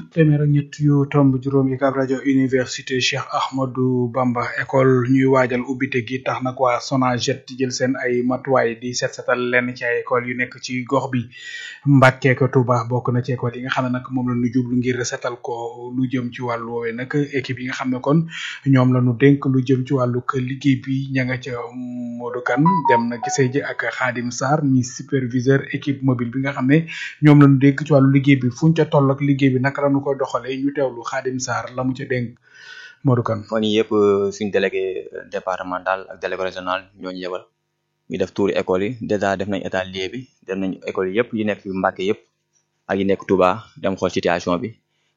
téeméer ak ñett yu tomb juróom UCAB rajo université Cheikh Ahmadou Bamba école ñuy waajal ubbite gi tax nag waa SONAGED jël seen ay matuwaay di set setal lenn ci ay école yu nekk ci gox bi Mbàkke ko Touba bokk na ci école yi nga xam ne nag moom la ñu jublu ngir setal ko lu jëm ci wàllu woowee nag équipe yi nga xam ne kon ñoom la ñu dénk lu jëm ci wàllu liggéey bi ña nga ca Modou Kane dem na gisee ji ak Khadim Sarr mi superviseur équipe mobile bi nga xam ne ñoom la ñu dénk ci wàllu liggéey bi fuñ ca toll ak liggéey bi naka la ñu ko doxalee ñu teewlu Khadim Sarr la mu ca dénk Modou Kane. fan yii yëpp suñ délégué départemental ak délégué régional ñoo ñu yebal ñu def tuuri école yi dèjà def nañ état lieu bi def nañ école yi yëpp yi nekk fi Mbàkke yëpp ak yi nekk Touba dem xool situation bi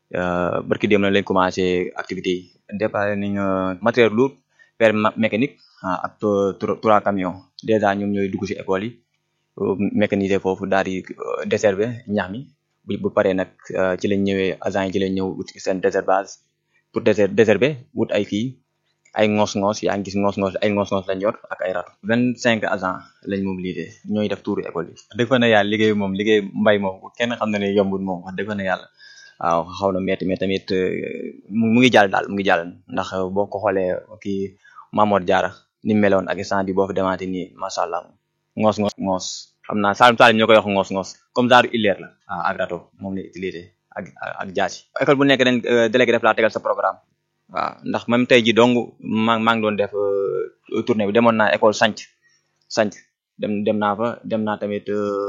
barki dem na lañ commencé activités yi déparé nañ matériel lourd père mécanique ak trois camions dèjà ñoom ñooy dugg si école yi mécaniser foofu daal di desherber ñax mi bu bu paree nag ci lañ ñëwee agent yi ci lañ ñëw wut seen désherbage pour déser désherber wut ay kii ay ngoos-ngoos yaa ngi gis ngoos-ngoos ay ngoos-ngoos lañ yor ak ay ratu vingt cinq agents lañ mobilisé ñooy def tuuru école yi dëgg fa na yàlla liggéey moom liggéey mbay moom kenn xam na ne yombul moom wax dëgg fa na yàlla waaw xaw na metti mais tamit mu ngi jàll daal mu ngi jàll ndax boo ko xoolee kii Mamour Diarra ni meloon ak instant bi boo fi demaate nii macha allah ngoos ngoos ngoos xam naa Saalum Saalum ñoo koy wax ngoos ngoos comme genre illeer la waaw ak rato moom la utilisé ak ak jaasi école bu nekk dañ délégué def laa tegal sa programme waaw ndax même tey ji dong maa maa ngi doon def tournée bi demoon naa école sanc sanc dem dem naa fa dem naa tamit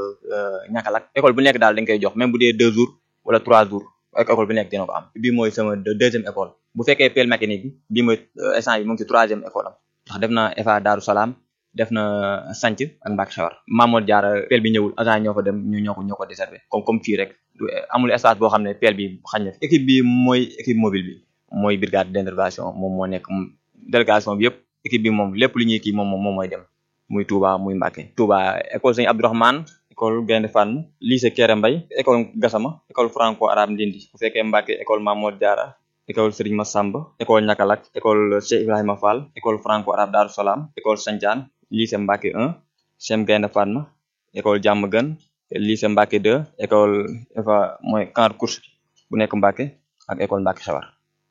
ñàkkalak école bu nekk daal dañ koy jox même bu dee deux jours wala trois jours école bu nekk dina ko am bii mooy sama deuxième école bu fekkee pelle mécanique bi bii mooy instant bi mu ngi ci troisième école am ndax def na EFA Daaru Salaam def na sanc ak Mbàkke Xewar Mamour Diarra pelle bi ñëwul agent ñoo fa dem ñu ñoo ko ñoo ko desservé comme comme fii rek amul espace boo xam ne pelle bi xañ na équipe bi mooy équipe mobile bi mooy brigade d'intervention moom moo nekk délégation bi yëpp équipe bi moom lépp lu ñuy kii moom moom mooy dem muy Touba muy Mbàkke Touba école Sëñ Abdourahmane école Gaynde Fatma lycée Kéré Mbay école Gassama école franco arabe Ndindi bu fekkee Mbàkke école Mamour Diarra école Serigne Massamba école Ñakalak école Cheikh Ibrahima Fall école franco arabe Darou Salam école Sandiane lycée Mbàkke 1 CEM Gaynde Fatma école Diamaguène lycée Mbàkke 2 école EFA mooy camp de course bu nekk Mbàkke ak école Mbàkke Xewar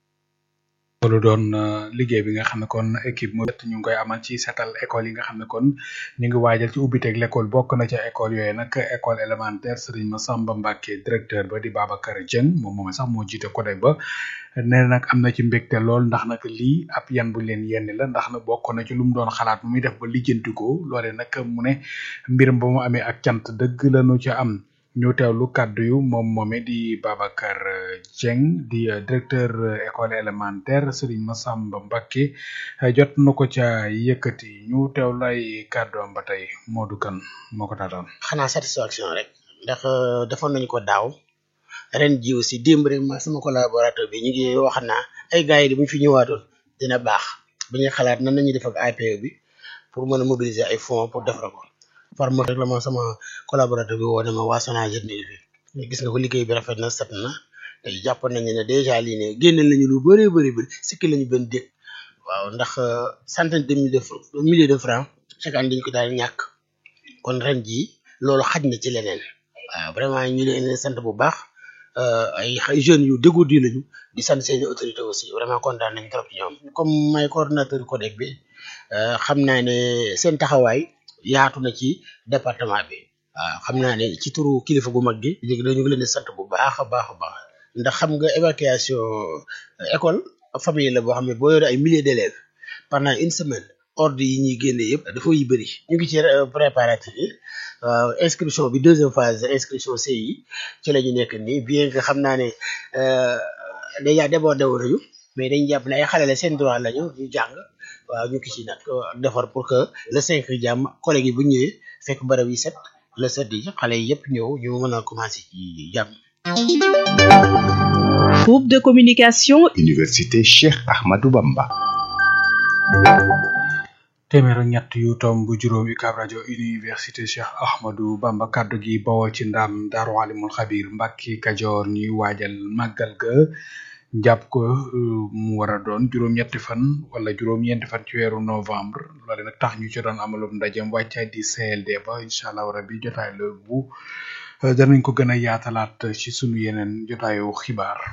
loolu doon liggéey bi nga xam ne kon équipe mu ñu ngi koy amal ci setal école yi nga xam ne kon ñu ngi waajal ci ubbiteeg l'école bokk na ca école yooyu nag école élémentaire Serigne Massamba Mbacké directeur ba di Babacar Dieng moom moom sax moo jiite codec ba nee nag am na ci mbégte lool ndax nag lii ab yan bu leen yenn la ndax nag bokk na ci lu mu doon xalaat mu muy def ba lijjantikoo loole nag mu ne mbiram ba mu amee ak cant dëgg lañu ca am ñu teewlu kàddu yu moom moome di Babacar Dieng di directeur école élémentaire Serigne Massamba Mbacké jot na ko ca yëkkati ñu teewlu ay kàddoom ba tey Modou Kane moo ko taataan. xanaa satisfaction rek ndax defoon nañu ko daaw ren ji aussi démb rek ma sama collaborateur bi ñu ngi wax naa ay gars yi di bu ñu fi ñëwaatoon dina baax bi ñuy xalaat nan nañuy def ak APE bi pour mën a mobiliser ay fonds pour defar ko. farma rek la ma sama collaborateur bi woo ne ma waa SONAGED ni fi gis nga ko liggéey bi rafet na set na te jàpp nañu ne dèjà lii ne génneel nañu lu bëree bëri bëri sikki lañu benn dégg waaw ndax centaine de milliers de milliers de francs chaque année dañu ko daal ñàkk kon ren jii loolu xaj na ci leneen waaw vraiment ñu leen sant bu baax ay ay jeunes yu dégourdi lañu di sant seeni autorité aussi vraiment kontaan nañ trop ci ñoom comme may coordonnateur codec bi xam naa ne seen taxawaay yaatu na ci département bi waaw xam naa ne ci turu kilifa gu mag gi léegi dañu ngi leen di sant bu baax a baax a baax ndax xam nga évacuation école famille la boo xam ne boo yore ay milliers d'élèves pendant une semaine ordre yi ñuy génne yëpp dafa yi bëri ñu ngi ci préparatif yi inscription bi deuxième phase inscription CI ci la ñu nekk nii bien que xam naa ne déjà débordé wu nañu mais dañ jàpp ne ay xale la seen droit lañu ñu jàng waaw ñu ngi ci nag defar pour que le cinq jàmm collègue yi bu ñëwee fekk barab yi set le sept yi xale yi yëpp ñëw ñu mën a commencé ci jàmm. Groupe de communication. Université Cheikh Ahmadou Bamba. téeméer ak ñett yu tomb bu juróom UCAB rajo université Cheikh Ahmadou Bamba kaddu gi bawoo ci ndam Daaru Alimul Xabir Mbàkke Kajoor ñuy waajal màggal ga jàpp ko mu war a doon juróom-ñetti fan wala juróom-ñeenti fan ci weeru novembre loole nag tax ñu ci doon amalum ndajem wàccaay di CLD ba incha allah rabi jotaay la bu danañ ko gën a yaatalaat ci sunu yeneen jotaayu xibaar.